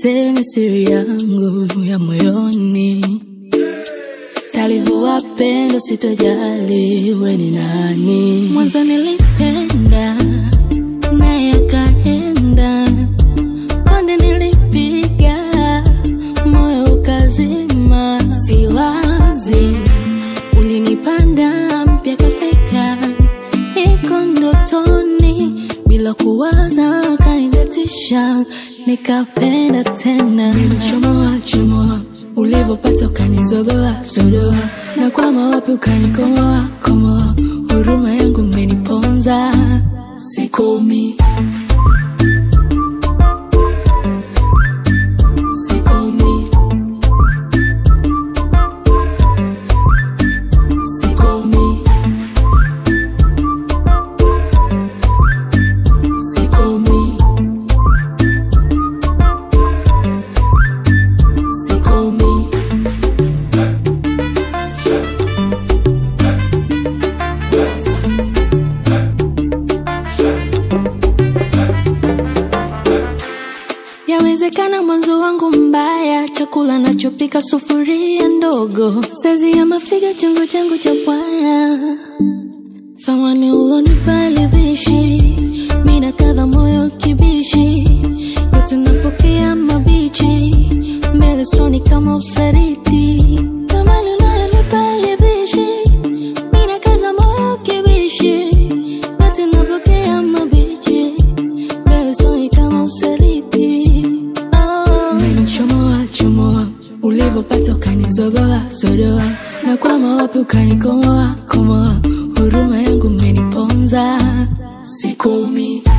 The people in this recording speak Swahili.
niseme siri yangu ya moyoni talivua pendo sitojali we ni nani mwanzo nilipenda naye akaenda konde nilipiga moyo ukazima siwazi ulinipanda mpya kafika niko ndotoni bila kuwaza kanidatisha nikapenda tena nilichomoa chomoa ulivyopata ukanizogoa zodoa na kwama wapi ukanikomoa komoa huruma yangu imeniponza sikomi sikomi sikomi sikomi sikomi Yawezekana mwanzo wangu mbaya, chakula nachopika sufuria ndogo, sezi ya mafiga changu changu cha bwaya, thamani ulonipa livishi, mina kadha moyo kibishi, yote napokea mabichi, mbele soni kama usariti, thamani unayonipa livishi, mina kadha moyo kibishi, yote napokea mabichi, mbele soni kama usariti. Oh. Umenichomoa chomoa, ulivyopata ukanizogoa zodoa, na kwama wapi ukanikomoa komoa, huruma yangu umeniponza, sikomi